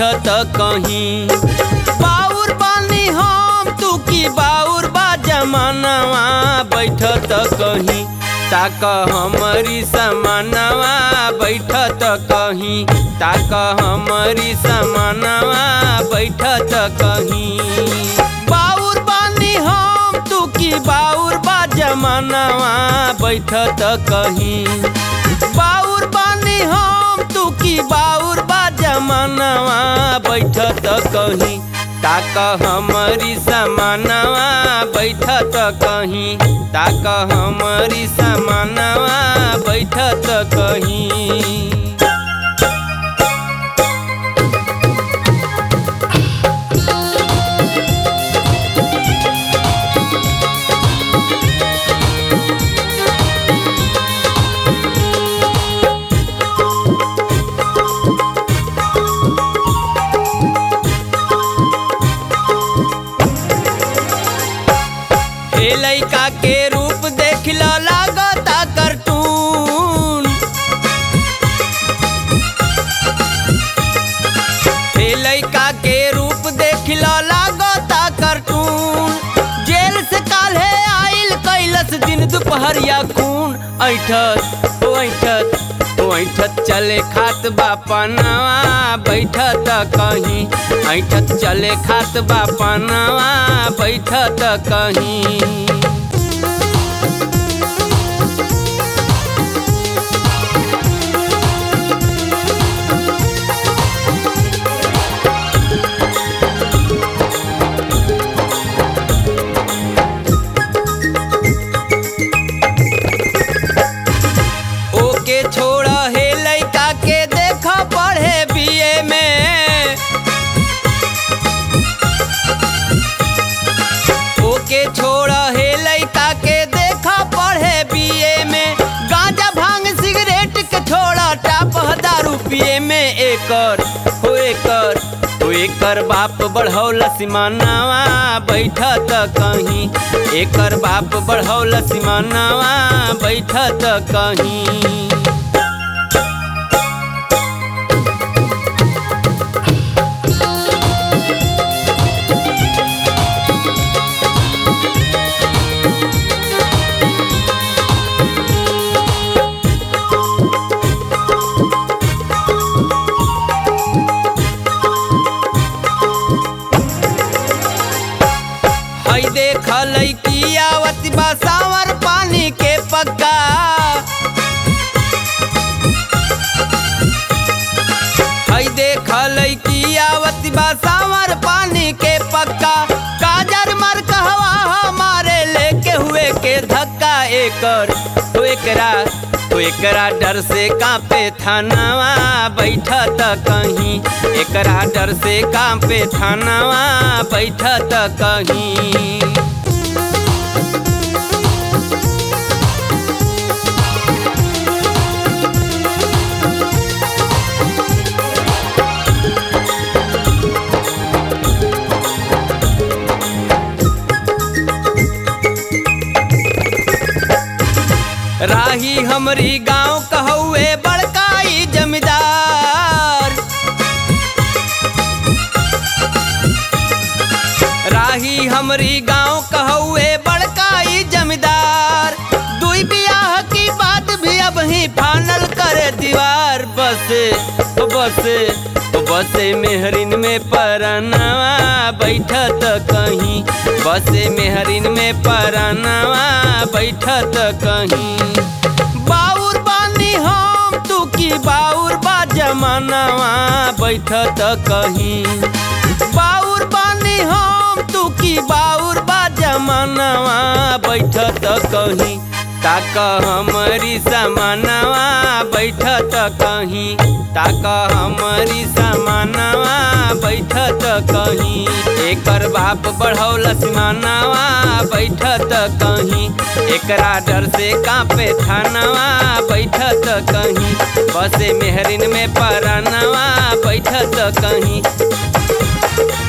बैठत कहीं बाउर बानी हम तू की बाउर बा जमानवा बैठत कहीं ताक हमारी समानवा बैठत कहीं ताक हमारी समानवा बैठत कहीं बाउर बानी हम तू की बाउर बा जमानवा बैठत कहीं बाउर बानी हम तू की बाउर बा जमानवा बैठत कहीं ताक हमारी समानवा बैठत कहीं ताक हमारी समानवा बैठत कहीं हे लइका के रूप देख ल लागता कार्टून हे लइका के रूप देख ल लागता कार्टून जेल से काल्हे आइल कैलस दिन दुपहरिया खून ऐठत ओ ऐठत ओ ऐठत चले खात बापनवा बैठत कहीं ऐठत चले खात बापनवा बैठत कहीं ओके छोड़ हे लइका के देख पढ़े बीए में ओके छोड़ हे लइका के देख पढ़े बीए में गांजा भांग सिगरेट के छोड़ा टाप दारू पिए में एकर हो एकर हो एकर बाप बढ़ौल सिमानवा बैठत कहीं एकर बाप बढ़ौल सिमानवा बैठत कहीं हई देख लइकी आवत बा सावर पानी के पक्का हई देख लइकी आवत बा सावर पानी के पक्का काजर मर कहवा हमारे लेके हुए के धक्का एकर तो एकरा तो एकरा डर से कांपे थानावा बैठत कहीं एकरा डर से कांपे थानावा बैठत कहीं राही हमरी गांव कहौए बड़काई जमींदार राही हमरी गांव कहौए बड़काई जमींदार दुई बियाह की बात भी अब ही फाइनल करे दीवार बसे ओ बसे ओ बसे मेहरिन में परनवा बैठत कहीं बसे मेहरिन में परनवा बैठत कहीं बाउर बानी हम तू की बाउर बा जमानवा बैठत कहीं बाउर बानी हम तू की बाउर बा जमानवा बैठत कहीं ताक हमारी समानवा बैठत कहीं ताक हमारी समानवा बैठत कहीं एकर बाप बढ़ौल सिमानवा बैठत कहीं एकरा डर से कांपे थानवा बैठत कहीं बसे मेहरिन में परानवा बैठत कहीं